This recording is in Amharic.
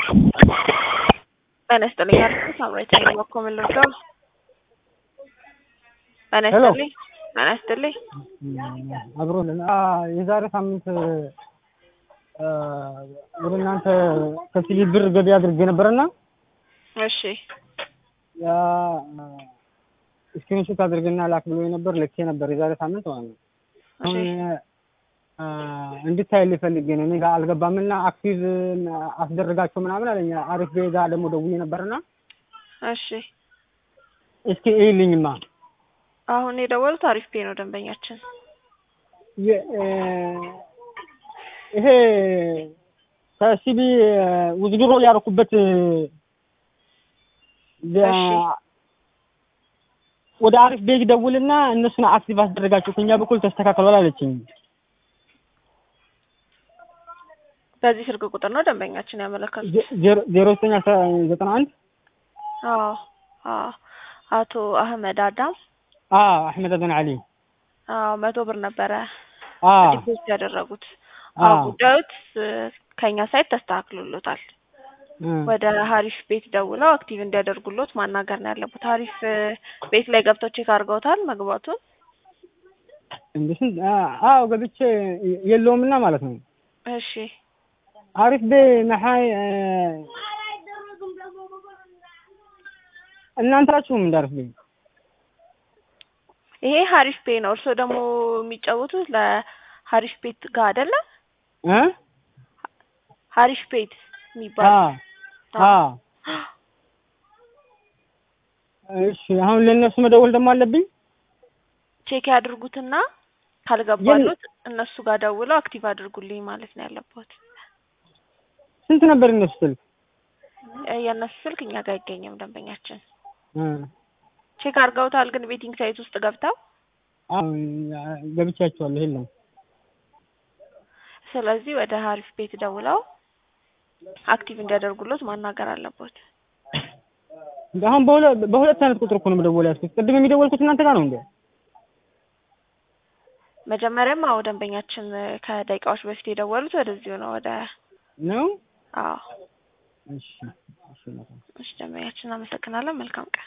ጤና ይስጥልኝ አዲስ ሳምራዊት ነኝ በኮ ምን ልርዳው? ጤና ሄሎ። ይስጥልኝ ጤና ይስጥልኝ አብሮልን የዛሬ ሳምንት አ፣ ወደ እናንተ ከሲሊ ብር ገቢ አድርጌ ነበረና እሺ ያ ስክሪንሾት አድርግና ላክ ብሎ ነበር ልኬ ነበር የዛሬ ሳምንት ማለት ነው። እሺ አሁን አ፣ እንድታይልኝ ፈልጌ ነው። እኔ ጋር አልገባምና አክቲቭ አስደረጋቸው ምናምን አለኝ። አሪፍ ቤ ጋር ደግሞ ደውዬ ነበርና እሺ እስኪ እይልኝማ አሁን የደወሉት አሪፍ ፔ ነው ደንበኛችን የ- እ፣ ይሄ ከሲቢ ውዝድሮ ያደረኩበት የ- እሺ። ወደ አሪፍ ቤግ ደውልና እነሱን አክቲቭ አስደረጋቸው ከኛ በኩል ተስተካክሏል አለችኝ። በዚህ ስልክ ቁጥር ነው ደንበኛችን ያመለከቱት ዜ- ዜሮ ዜሮ ዘጠኝ አስራ ዘጠና አንድ አዎ አዎ አቶ አህመድ አዳም አ አሕመድ አደን አሊ አዎ መቶ ብር ነበረ አ ዲፖዚት ያደረጉት አ አዎ ጉዳዩት እ፣ ከኛ ሳይት ተስተካክሎሎታል እ፣ ወደ ሀሪፍ ቤት ደውለው አክቲቭ እንዲያደርጉሎት ማናገር ነው ያለበት ሀሪፍ እ፣ ቤት ላይ ገብተው ቼክ አድርገውታል መግባቱን እንደ ስንት አ- አዎ ገብቼ የለውምና ማለት ነው። እሺ አሪፍ ቤ መሓይ እ፣ እናንተ ናችሁም እንደ አሪፍ ቤ ይሄ ሀሪፍ ፔ ነው እርስዎ ደግሞ የሚጫወቱት ለሀሪፍ ቤት ጋር አይደለ እ ሀሪፍ ቤት አ የሚባል አ እሺ አሁን ለእነሱ መደወል ደግሞ አለብኝ። ቼክ ያድርጉትና ካልገባሉት እነሱ ጋር ደውለው አክቲቭ አድርጉልኝ ማለት ነው ያለበት ስንት ነበር እነሱ ስልክ? እ፣ የእነሱ ስልክ እኛ ጋር አይገኝም ደንበኛችን እ፣ ቼክ አድርገውታል ግን ቤቲንግ ሳይት ውስጥ ገብተው አሁን ገብቻቸዋለሁ። የለም ስለዚህ ወደ ሀሪፍ ቤት ደውለው አክቲቭ እንዲያደርጉሎት ማናገር አለበት አሁን በሁለት በሁለት አይነት ቁጥር እኮ ነው መደወል ያዝኩት። ቅድም የሚደወልኩት እናንተ ጋር ነው እንዴ? መጀመሪያም አዎ ደንበኛችን እ፣ ከደቂቃዎች በፊት የደወሉት ወደዚሁ ነው ወደ ነው አዎ እሺ እሺ እሺ ደንበኛችን አመሰግናለን መልካም ቀን